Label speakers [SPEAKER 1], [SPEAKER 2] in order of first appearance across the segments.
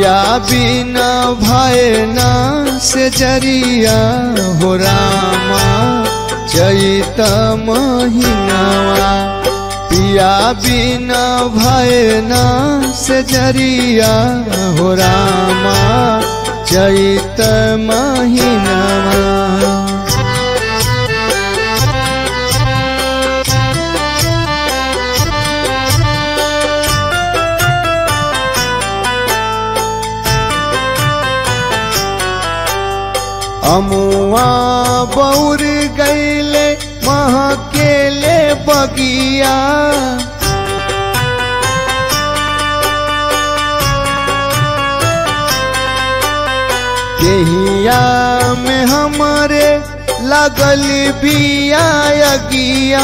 [SPEAKER 1] पिया बिना भय ना से जरिया हो रामा चैत महीनावा पिया बिना भय ना से जरिया हो रामा चैत महीनावा अमुआ बौर गैले महकेले बगिया केहिया में हमारे लगल बिया अगिया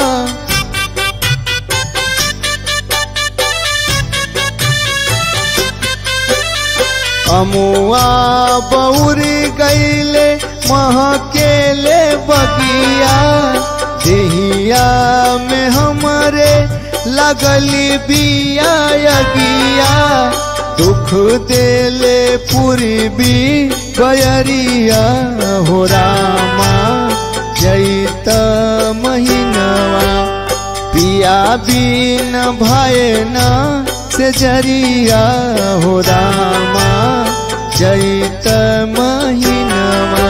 [SPEAKER 1] अमुआ बौर गैले महकेले बगिया देहिया में हमारे लगल बिया अगिया दुख देले पूर्वी गयरिया हो रामा जैत महीनवा पिया बिन भय ना से जरिया हो रामा चैत महीनवा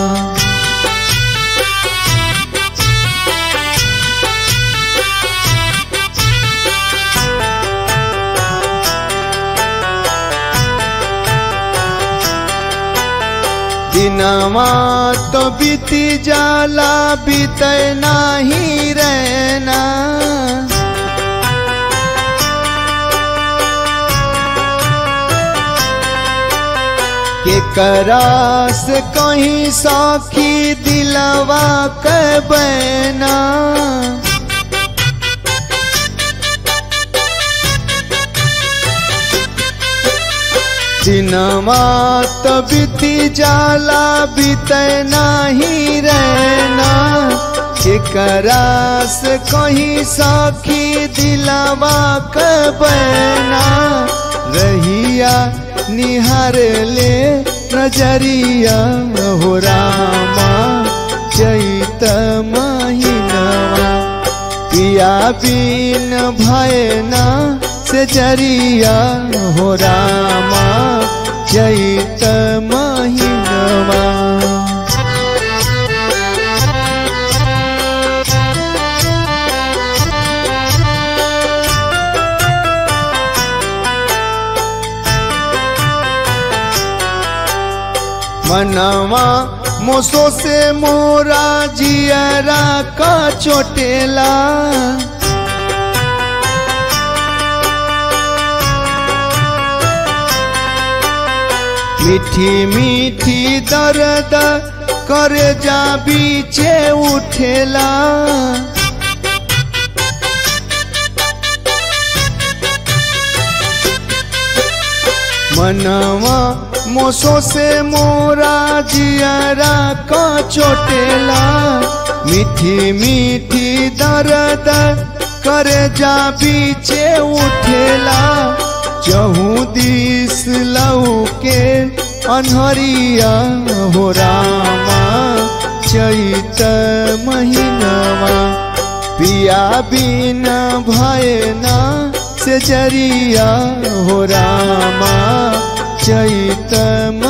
[SPEAKER 1] दिनवा तो बीती जाला बीत नाही रहना के करा से कहीं साखी दिलवा के बना दिनमा तो बीती जाला बीत नाही रहना केकरा से कहीं साखी दिलावा के बना रहिया निहार ले नजरिया हो रामा चैत महीनवा पिया बिन भयना से जरिया हो रामा चैत महीनवा मनवा मोसो से मोरा जियरा का चोटेला मीठी मीठी दर्द कर जा बीचे उठेला मनवा मोसो से मोरा जियरा का चोटेला मीठी मीठी दर्द कर जा बीचे उठेला चहू दिस लऊ के अनहरिया हो रामा चैत महीनवा पिया बिन भयना से जरिया हो रामा चैत